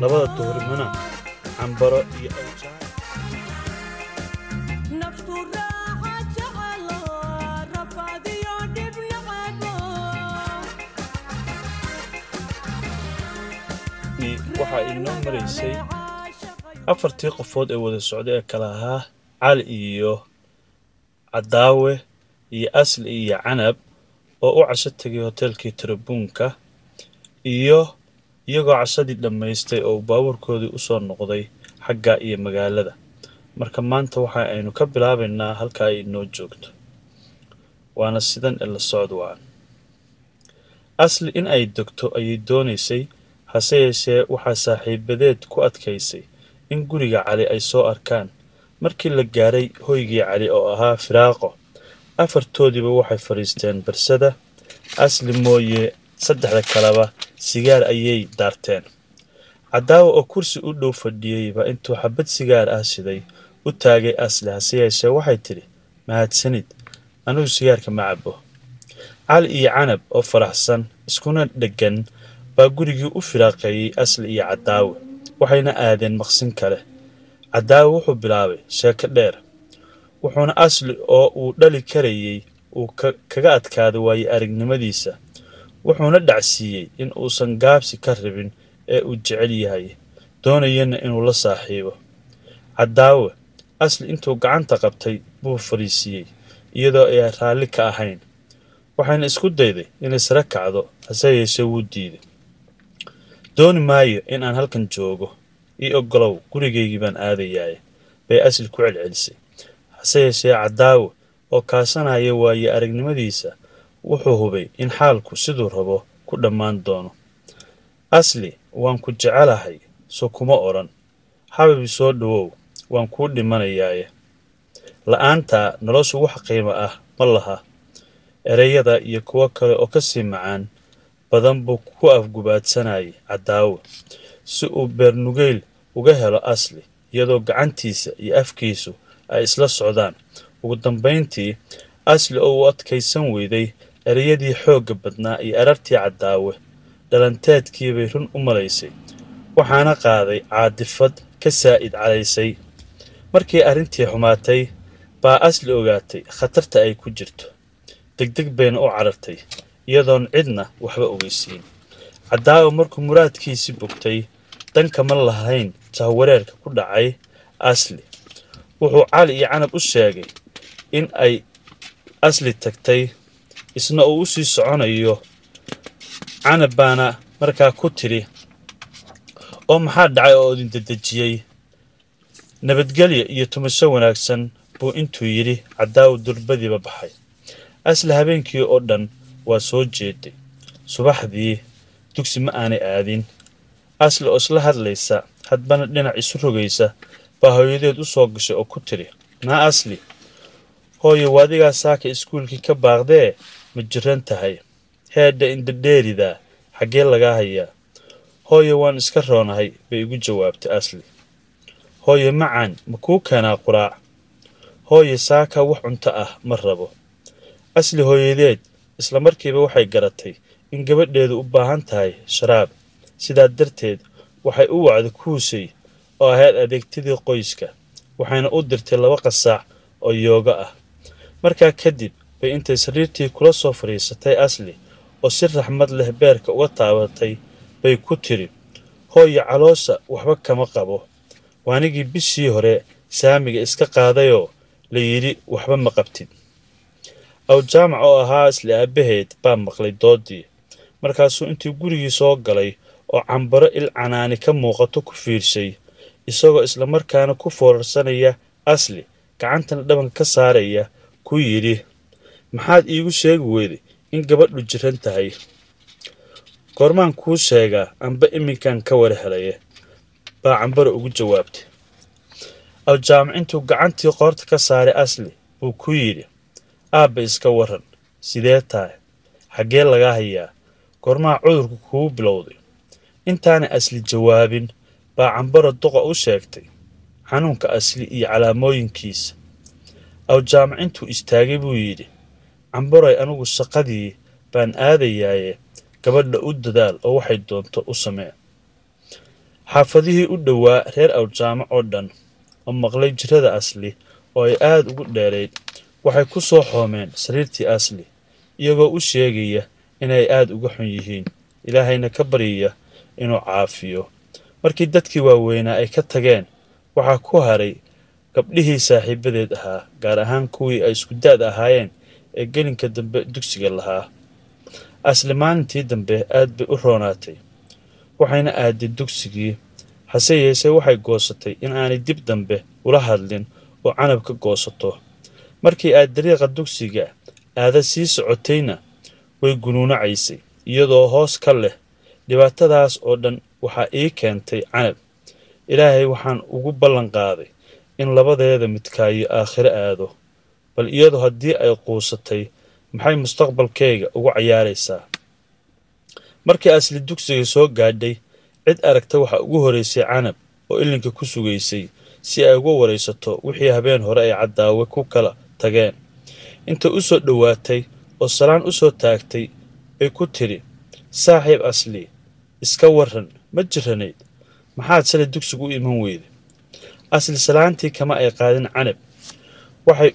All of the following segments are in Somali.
labada duhurnimona cambaro iyo awjaan naftu raaxa jecelo rafaadiyo dhib nacabo waxaa inoo maraysay afartii qofood ee wada socday ee kala ahaa cali iyo cadaawe iyo asli iyo canab oo u casho tegay hoteelkii tarabuunka iyo iyagoo cashadii dhammaystay oo baabuurkoodii usoo noqday xagga iyo magaalada marka maanta waxa aynu ka bilaabaynaa halka ay inoo joogto waana sidan ee la socod wacan asli in ay degto ayay doonaysay hase yeeshee waxaa saaxiibadeed ku adkaysay in guriga cali ay soo arkaan markii la gaaray hoygii cali oo ahaa firaaqo afartoodiiba waxay fadhiisteen barsada asli mooye saddexda kaleba sigaar ayay daarteen cadaawa oo kursi u dhow fadhiyeyba intuu xabad sigaar ah siday u taagay asli hase yeeshee waxay tidhi mahadsanid anigu sigaarka ma cabo cali iyo canab oo faraxsan iskuna dheggan baa gurigii u firaaqeeyey asli iyo cadaawe waxayna aadeen maqsin kale cadaawe wuxuu bilaabay sheeko dheer wuxuuna asli oo uu dhali karayey uu kaga adkaaday waaye aragnimadiisa wuxuuna dhacsiiyey in uusan gaabsi ka rabin ee uu jecel yahay doonayana inuu la saaxiibo cadaawe asli intuu gacanta qabtay buu fadhiisiiyey iyadoo ay raalli ka ahayn waxayna isku dayday inay sare kacdo hase yeeshee wuu diiday dooni maayo in aan halkan joogo ii oggolow gurigaygii baan aadayaaye bay asli ku celcelisay hase yeeshee cadaawe oo kaasanaya waaye aragnimadiisa wuxuu hubay in xaalku siduu rabo ku dhammaan doono asli waan ku jecelahay so kuma odhan xabibi soo dhowow waan kuu dhimanayaaye la'aantaa noloshu wax qiimo ah ma laha ereyada iyo kuwo kale oo ka sii macaan badan buu ku afgubaadsanayay cadaawe si uu beernugeyl uga helo asli iyadoo gacantiisa iyo afkiisu ay isla socdaan ugu dambayntii asli oo uu adkaysan weyday ereyadii xoogga badnaa iyo arartii cadaawe dhalanteedkii bay run u malaysay waxaana qaaday caadifad ka saa'id calaysay markii arrintii xumaatay baa asli ogaatay khatarta ay ku jirto degdeg bayna u carartay iyadoon cidna waxba ogeysiin cadaawe markuu muraadkiisii bogtay dankama lahayn jahwareerka ku dhacay asli wuxuu cali iyo canab u sheegay in ay asli tagtay isna uu u sii soconayo canab baana markaa ku tidhi oo maxaa dhacay oo idin dedejiyey nabadgelya iyo tumasho wanaagsan buu intuu yidhi cadaawa durbadiiba baxay asli habeenkii oo dhan waa soo jeeday subaxdii dugsi ma aanay aadin asli oo isla hadlaysa hadbana dhinac isu rogaysa baa hooyadeed u soo gashay oo ku tidhi naa asli hooye waadigaa saaka iskuulkii ka baaqdee ma jiran tahay heedha indhadheeridaa xaggee lagaa hayaa hooye waan iska roonahay bay igu jawaabtay asli hooye macaan ma kuu keenaa quraac hooye saaka wax cunto ah ma rabo asli hooyadeed isla markiiba waxay garatay in gabadheedu u baahan tahay sharaab sidaa darteed waxay u wacday kuusay oo ahayd adeegtadii qoyska waxayna u dirtay laba qasaac oo yooga ah markaa kadib bay intay sariirtii kula soo fadhiisatay asli oo si raxmad leh beerka uga taabatay bay ku tidhi hooye caloosha waxba kama qabo waanigii bishii hore saamiga iska qaadayoo la yidhi waxba ma qabtid awjaamac oo ahaa asli aabbaheed baa maqlay doodii markaasuu intii gurigii soo galay oo cambaro il canaani ka muuqato ku fiirshay isagoo islamarkaana ku foorarsanaya asli gacantana dhabanka ka saaraya ku yidhi maxaad iigu sheegi weyday in gabadhu jiran tahay goormaan kuu sheegaa amba iminkan ka war helaya baa cambaro ugu jawaabtay awjaamac intuu gacantii qoorta ka saaray asli buu ku yidhi aabba iska waran sidee tahay xaggee lagaa hayaa goormaa cudurku kugu bilowday intaanay asli jawaabin baa cambaro duqa u sheegtay xanuunka asli iyo calaamooyinkiisa awjaamac intuu istaagay buu yidhi cambaroy anigu shaqadii baan aadayaaye gabadha u dadaal oo waxay doonto u samee xaafadihii u dhowaa reer awjaamo oo dhan oo maqlay jirada asli oo ay aad ugu dheerayd waxay ku soo xoomeen sariirtii asli iyagoo u sheegaya inay aad uga xun yihiin ilaahayna ka baryaya inuu caafiyo markii dadkii waaweynaa ay ka tageen waxaa ku haray gabdhihii saaxiibadeed ahaa gaar ahaan kuwii ay isku da-da ahaayeen ee gelinka dambe dugsiga lahaa asli maalintii dambe aad bay u roonaatay waxayna aaday dugsigii hase yeeshee waxay goosatay in aanay dib dambe ula hadlin oo canab ka goosato markii aad dariiqa dugsiga aada sii socotayna way gunuunacaysay iyadoo hoos ka leh dhibaatadaas oo dhan waxaa ii keentay canab ilaahay waxaan ugu ballan qaaday in labadeeda midkaayo aakhiro aado bal iyadu haddii ay quusatay maxay mustaqbalkayga ugu cayaaraysaa markii asli dugsiga soo gaadhay cid aragta waxaa ugu horeysay canab oo ilinka ku sugaysay si ay uga waraysato wixii habeen hore ay caddaawe ku kala tageen intay u soo dhowaatay oo salaan u soo taagtay bay ku tidhi saaxiib asli iska warran ma jiranayd maxaad shalay dugsigu u iman weyday asli salaantii kama ay qaadin canab waxay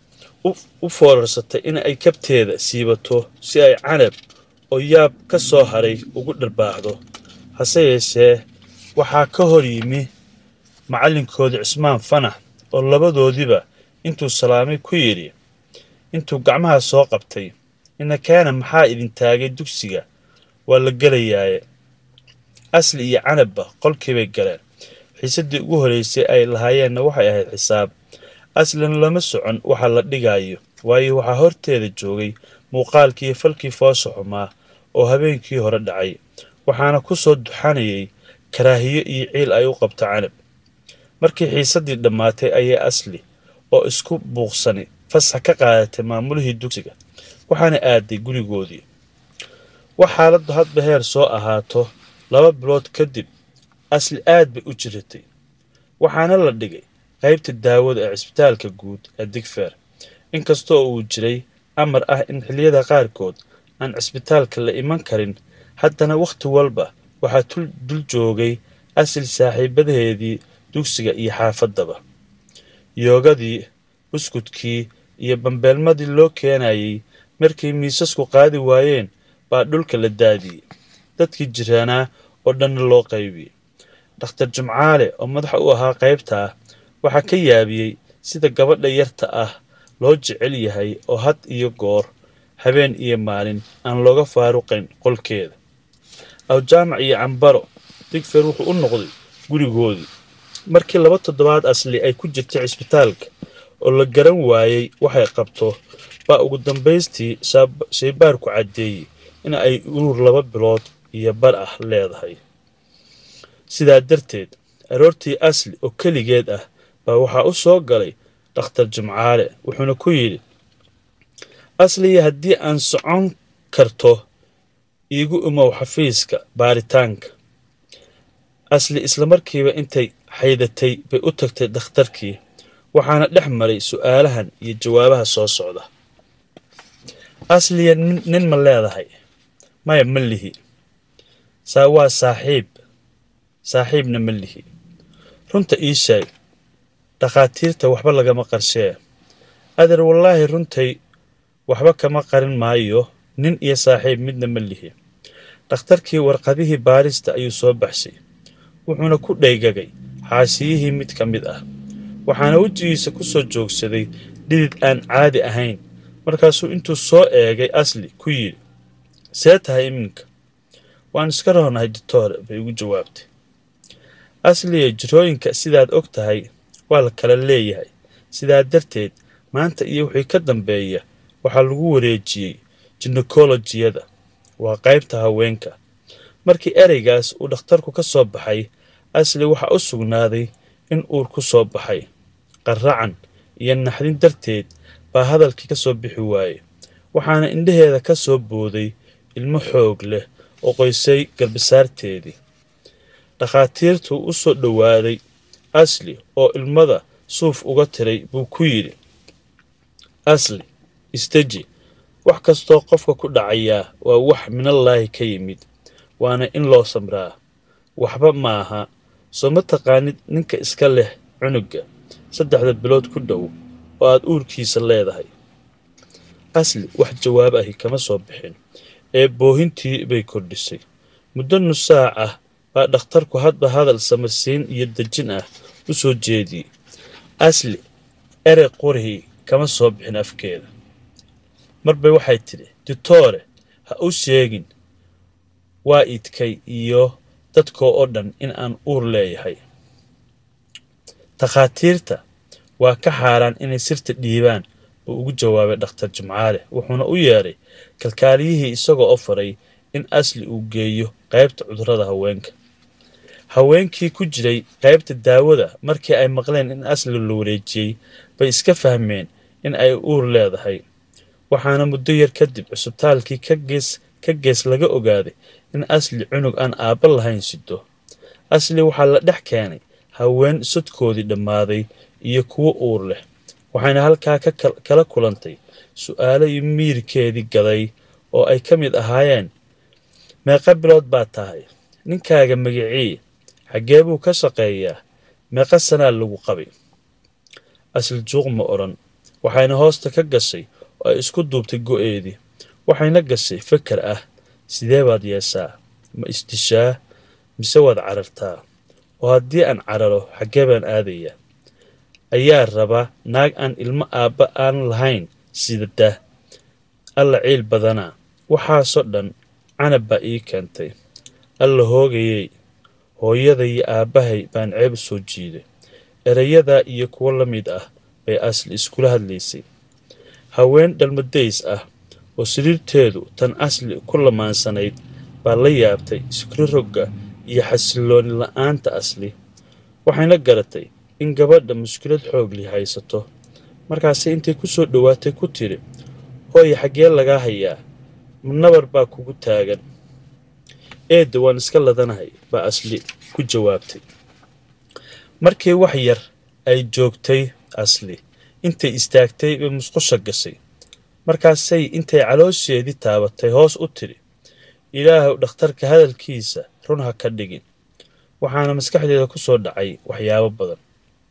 u foorarsatay in ay kabteeda siibato si ay canab oo yaab ka soo haray ugu dharbaaxdo hase yeeshee waxaa ka hor yimi macallinkooda cismaan fanax oo labadoodiba intuu salaamay ku yidhi intuu gacmaha soo qabtay inakaana maxaa idin taagay dugsiga waa la gelayaaye asli iyo canabba qolkiibay galeen xiisaddii ugu horraysay ay lahaayeenna waxay ahayd xisaab aslina lama socon waxa la dhigaayo waayo waxaa horteeda joogay muuqaalkii iyo falkii foosha xumaa oo habeenkii hore dhacay waxaana ku soo duxanayay karaahiyo iyo ciil ay u qabto canab markii xiisaddii dhammaatay ayay asli oo isku buuqsani fasax ka qaadatay maamulihii dugsiga waxaana aaday gurigoodii wax xaaladdu hadba heer soo ahaato laba bilood kadib asli aad bay u jiratay waxaana la dhigay qaybta daawada ee cisbitaalka guud ee digfeer inkastoo uu jiray amar ah in xilliyada qaarkood aan cisbitaalka la iman karin haddana wakhti walba waxaa dul joogay asli saaxiibadaheedii dugsiga iyo xaafaddaba yoogadii buskudkii iyo bambeelmadii loo keenayay markay miisasku qaadi waayeen baa dhulka la daadiyey dadkii jiraanaa oo dhanna loo qaybiyey dhakhtar jimcaale oo madaxa u ahaa qaybtaa waxaa ka yaabiyey sida gabadha yarta ah loo jecel yahay oo had iyo goor habeen iyo maalin aan looga faaruqayn qolkeeda awjaamac iyo cambaro digfer wuxuu u noqday gurigoodii markii laba toddobaad asli ay ku jirtay cisbitaalka oo la garan waayey waxay qabto baa ugu dambaystii shaybaarku caddeeyey in ay urur laba bilood iyo bar ah leedahay sidaa darteed aroortii asli oo keligeed ah baa waxaa u soo galay dhakhtar jimcaale wuxuuna ku yidhi asliya haddii aan socon karto iigu imow xafiiska baaritaanka asli islamarkiiba intay xaydatay bay u tagtay dhakhtarkii waxaana dhex maray su'aalahan iyo jawaabaha soo socda asliya nin ma leedahay maya ma lihi saa waa saaxiib saaxiibna ma lihi runta ii sheeg dhakhaatiirta waxba lagama qarshee adeer wallaahi runtay waxba kama qarin maayo nin iyo saaxiib midna ma lihi dhakhtarkii warqadihii baarista ayuu soo baxshay wuxuuna ku dhaygagay xaashiyihii mid ka mid ah waxaana wejigiisa ku soo joogsaday dhidid aan caadi ahayn markaasuu intuu soo eegay asli ku yidhi see tahay iminka waan iska roonahay ditoore bay ugu jawaabtay asliya jirooyinka sidaad og tahay waa la kala leeyahay sidaa darteed maanta iyo wixii ka dambeeya waxaa lagu wareejiyey jinekolojiyada waa qaybta haweenka markii ereygaas uu dhakhtarku ka soo baxay asli waxaa u sugnaaday in uur ku soo baxay qarracan iyo naxdin darteed baa hadalkii ka soo bixi waayey waxaana indhaheeda ka soo booday ilmo xoog leh oo qoysay garbasaarteedii dhakhaatiirtuu u soo dhowaaday asli oo ilmada suuf uga tiray buu ku yidhi asli isteji wax kastoo qofka ku dhacayaa waa wax minallaahi ka yimid waana in loo samraa waxba maaha soo ma taqaanid ninka iska leh cunugga saddexda bilood ku dhow oo aad uurkiisa leedahay asli wax jawaab ahi kama soo bixin ee boohintii bay kordhisay muddo nus saac ah baa dhakhtarku hadba hadal samarsiin iyo dejin ah u soo jeediyey asli erey qorihii kama soo bixin afkeeda marbay waxay tidhi ditoore ha u sheegin waa idkay iyo dadkoo oo dhan in aan uur leeyahay takhaatiirta waa ka xaaraan inay sirta dhiibaan uu ugu jawaabay dhakhtar jimcaale wuxuuna u yeedhay kalkaaliyihii isagoo oo faray in asli uu geeyo qaybta cudurrada haweenka haweenkii ku jiray qaybta daawada markii ay maqleen in asli la wareejiyey bay iska fahmeen in ay uur leedahay waxaana muddo yar kadib cusubtaalkii ka gees ka gees laga ogaaday in asli cunug aan aabba lahayn sido asli waxaa la dhex keenay haween sodkoodii dhammaaday iyo kuwo uur leh waxayna halkaa ka kala kulantay su'aalo iyo miirkeedii gaday oo ay ka mid ahaayeen meeqa bilood baa tahay ninkaaga magicii xaggee buu ka shaqeeyaa meeqa sanaa lagu qabay asli juuq ma odhan waxayna hoosta ka gashay oo ay isku duubtay go'eedii waxayna gashay fakar ah sidee baad yeeshaa ma isdishaa mise waad carartaa oo haddii aan cararo xaggee baan aadayaa ayaa raba naag aan ilmo aabba aan lahayn sidada alla ciil badanaa waxaasoo dhan canab baa ii keentay alla hoogayey hooyada iyo aabbahay baan ceeb u soo jiiday erayadaa iyo kuwo la mid ah bay asli iskula hadlaysay haween dhalmadays ah oo siriirteedu tan asli ku lamaansanayd baa la yaabtay iskurorogga iyo xasillooni la'aanta asli waxayna garatay in gabadha mushkilad xoogli haysato markaase intay ku soo dhowaatay ku tidhi hooye xaggee lagaa hayaa nabar baa kugu taagan eedda waan iska ladanahay baa asli ku jawaabtay markii wax yar ay joogtay asli intay istaagtay bay musqusha gashay markaasay intay caloosheedii taabatay hoos u tidhi ilaahuw dhakhtarka hadalkiisa run ha ka dhigin waxaana maskaxdeeda ku soo dhacay waxyaabo badan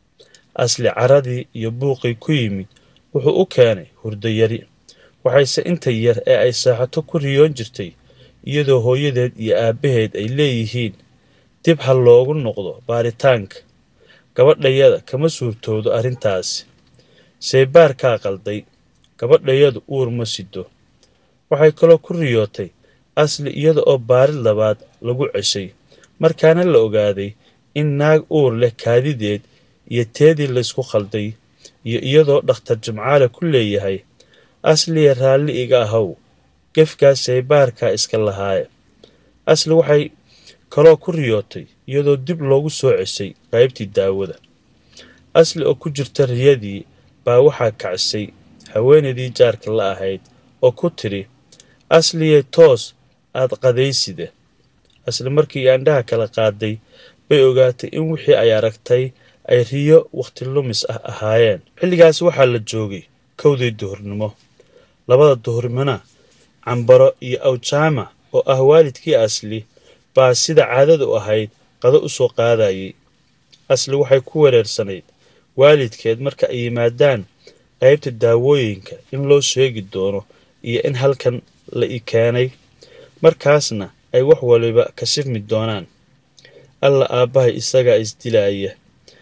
asli caradii iyo buuqii ku yimid wuxuu u keenay hurdo yari waxayse inta yar ee ay saaxato ku riyoon jirtay iyadoo hooyadeed iyo aabbaheed ay leeyihiin dib ha loogu noqdo baaritaanka gabadhayada kama suurtoodo arrintaasi shaybaarkaa qalday gabadhayadu uur ma sido waxay kaloo ku riyootay asli iyada oo baarid labaad lagu ceshay markaana la ogaaday in naag uur leh kaadideed iyo teedii laysku khalday iyo iyadoo dhakhtar jimcaale ku leeyahay asliya raalli iga ahow gefkaas shaybaarkaa iska lahaaya asli waxay kaloo ku riyootay iyadoo dib loogu soo ceshay qaybtii daawada asli oo ku jirta riyadii baa waxaa kacsay haweenaydii jaarka la ahayd oo ku tidhi asliye toos aad qadayside asli markii aandhaha kala qaaday bay ogaatay in wixii ay aragtay ay riyo wakhti lumis ah ahaayeen xilligaas waxaa la joogay kowdii duhurnimo labada duhurnimona cambaro iyo awjaama oo ah waalidkii asli baa sida caadada u ahayd qado u soo qaadayay asli waxay ku wereersanayd waalidkeed marka ay yimaadaan qaybta daawooyinka in loo sheegi doono iyo in halkan la i keenay markaasna ay wax waliba kashifmi doonaan alla aabbahay isagaa isdilaaya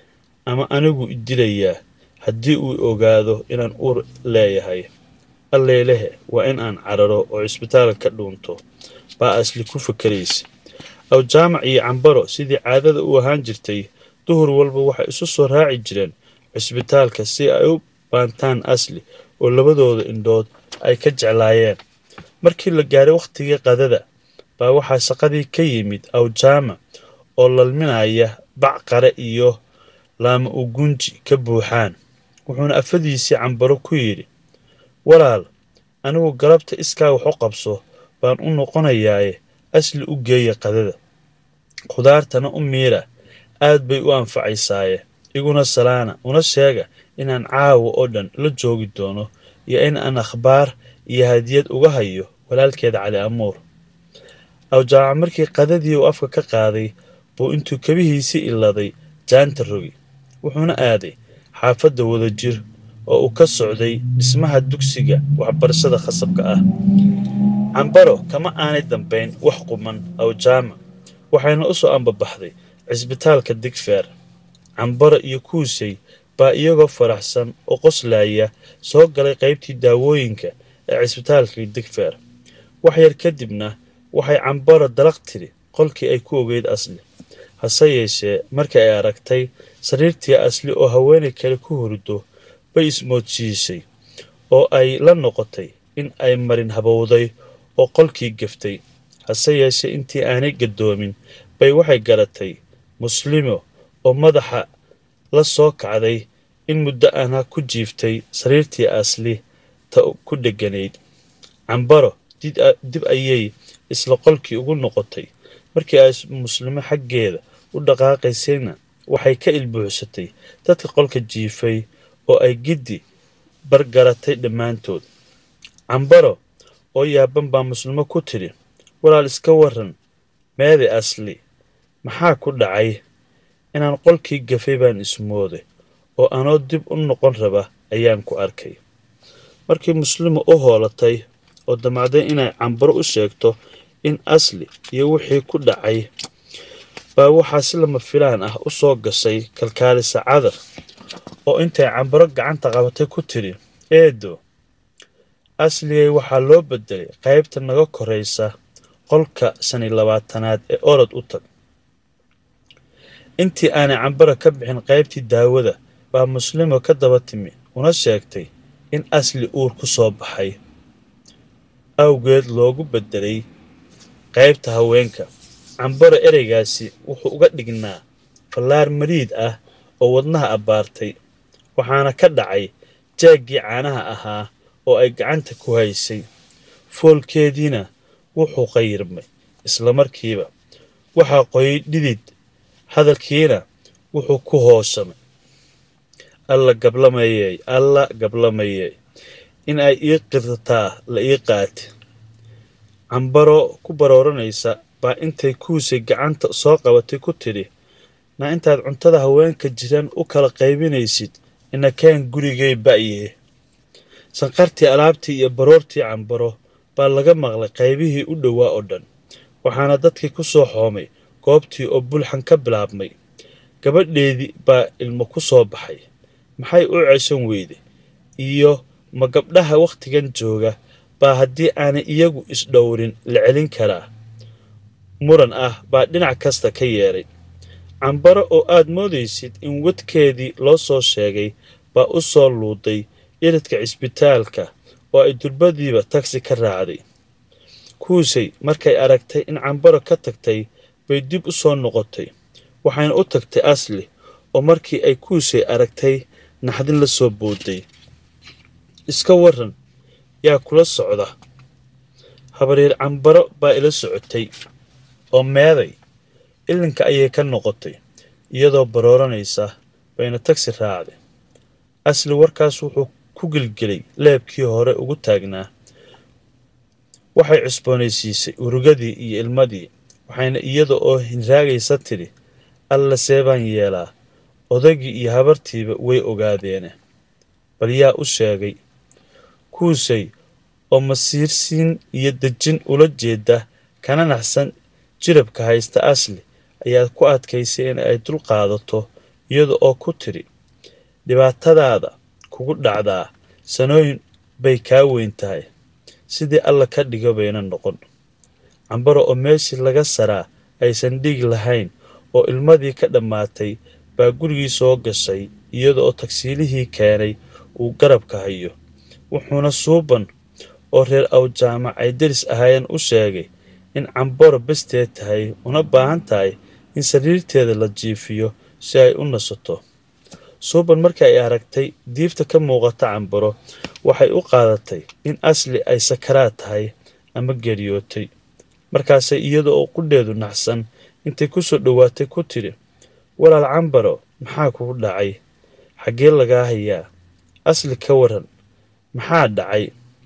ama anigu idilayaa haddii uu ogaado inaan uur leeyahay alleelehe waa in aan cararo oo cisbitaalka ka dhuunto baa asli ku fakaraysa awjaamac iyo cambaro sidii caadada u ahaan jirtay duhur walba waxay isu soo raaci jireen cisbitaalka si ay u baantaan asli oo labadooda indhood ay ka jeclaayeen markii la gaaray wakhtigii qadada baa waxaa shaqadii ka yimid awjaama oo lalminaya bac qare iyo laama ugunji ka buuxaan wuxuuna afadiisii cambaro ku yidhi walaal anigu galabta iskaa wax u qabso baan u noqonayaaye asli u geeya qadada khudaartana u miira aad bay u anfacaysaaye iguna salaana una sheega inaan caawa oo dhan la joogi doono iyo in aan akhbaar iyo hadiyad uga hayo walaalkeeda cali amuur awjaaca markii qadadii uu afka ka qaaday buu intuu kabihiisii iladay jaanta rogi wuxuuna aaday xaafadda wadajir oo uu ka socday dhismaha dugsiga waxbarashada khasabka ah cambaro kama aanay dambayn wax quman aw jaamac waxayna u soo ambabaxday cisbitaalka digfeer cambaro iyo kuusay baa iyagoo faraxsan oo qoslaaya soo galay qaybtii daawooyinka ee cisbitaalkii digfeer wax yar kadibna waxay cambaro dalaq tiri qolkii ay ku ogeyd asli hase yeeshee markii ay aragtay sariirtii asli oo haweenay kale ku hurdo bay ismoodsiisay oo ay la noqotay in ay marin habowday oo qolkii gaftay hase yeeshee intii aanay gadoomin bay waxay garatay muslimo oo madaxa la soo kacday in muddo ana ku jiiftay sariirtii asli ta ku dheganayd cambaro dib ayay isla qolkii ugu noqotay markii ay muslimo xaggeeda u dhaqaaqaysayna waxay ka ilbuuxsatay dadka qolka jiifay oo ay giddi bargaratay dhammaantood cambaro oo yaaban baa muslimo ku tidhi walaal iska waran meede asli maxaa ku dhacay inaan qolkii gafay baan ismooday oo anoo dib u noqon raba ayaan ku arkay markii muslimo u hoolatay oo damacday inay cambaro u sheegto in asli iyo wixii ku dhacay baa waxaa si lama filaan ah u soo gashay kalkaalisa cadar oo intay cambaro gacanta qabatay ku tidhi eedo asligay waxaa loo bedelay qaybta naga koraysa qolka shan iyo labaatanaad ee orod u tag intii aanay cambaro ka bixin qaybtii daawada baa muslimo ka daba timi una sheegtay in asli uur ku soo baxay awgeed loogu bedelay qaybta haweenka cambaro ereygaasi wuxuu uga dhignaa fallaar mariid ah oo wadnaha abbaartay waxaana ka dhacay jaaggii caanaha ahaa oo ay gacanta ku haysay foolkeediina wuxuu qayirmay isla markiiba waxaa qoyay dhidid hadalkiina wuxuu ku hoosamay alla gablamayey alla gablamayey in ay ii qirtaa la ii qaati cambaro ku barooranaysa baa intay kuusay gacanta soo qabatay ku tidhi na intaad cuntada haweenka jiran u kala qaybinaysid inakeen gurigay ba'yee sanqartii alaabtii iyo baroortii cambaro baa laga maqlay qaybihii u dhowaa oo dhan waxaana dadkii ku soo xoomay goobtii oo bulxan ka bilaabmay gabadheedii baa ilmo ku soo baxay maxay u ceshan weyday iyo ma gabdhaha wakhtigan jooga baa haddii aanay iyagu isdhowrin la celin karaa muran ah baa dhinac kasta ka yeedhay cambaro oo aad moodaysid in wadkeedii loo soo sheegay baa u soo luuday iridka cisbitaalka oo ay durbadiiba tagsi ka raacday kuusay markay aragtay in cambaro ka tagtay bay dib u soo noqotay waxayna u tagtay asli oo markii ay kuusay aragtay naxdin la soo booday iska waran yaa kula socda habaryar cambaro baa ila socotay oo meeday ilinka ayay ka noqotay iyadoo barooranaysa bayna tagsi raacday asli warkaas wuxuu ku gelgelay leebkii hore ugu taagnaa waxay cusboonaysiisay urugadii iyo ilmadii waxayna iyada oo hinraagaysa tidhi alla see baan yeelaa odaygii iyo habartiiba way ogaadeene bal yaa u sheegay kuusay oo masiirsiin iyo dejin ula jeeda kana naxsan jirabka haysta asli ayaad ku adkaysay in ay dul qaadato iyada oo ku tidhi dhibaatadaada kugu dhacdaa sanooyin bay kaa weyn tahay sidii alla ka dhiga bayna noqon cambaro oo meeshii laga saraa aysan dhiig lahayn oo ilmadii ka dhammaatay baa gurigii soo gashay iyada oo tagsiilihii keenay uu garabka hayo wuxuuna suuban oo reer awjaamac ay deris ahaayeen u sheegay in cambaro besteed tahay una baahan tahay in sariirteeda la jiifiyo si ay u nasato suuban markii ay aragtay diifta ka muuqata cambaro waxay u qaadatay in asli ay sakaraad tahay ama geeriyootay markaasay iyada oo qudheedu naxsan intay ku soo dhowaatay ku tidhi walaal cambaro maxaa kugu dhacay xaggee lagaa hayaa asli ka waran maxaa dhacay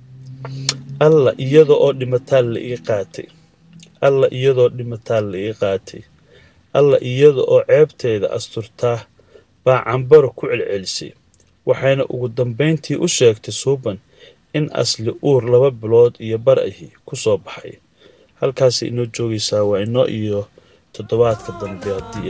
alla iyada oo dhimataal la ii qaatay alla iyadoo dhimataal la ii qaatay alla iyada oo ceebteeda asturtaa baa cambaro ku celcelisay waxayna ugu dambayntii u sheegtay suuban in asli uur laba bilood iyo bar ahi ku soo baxay halkaasay inoo joogaysaa waa inoo iyo toddobaadka dambe haddii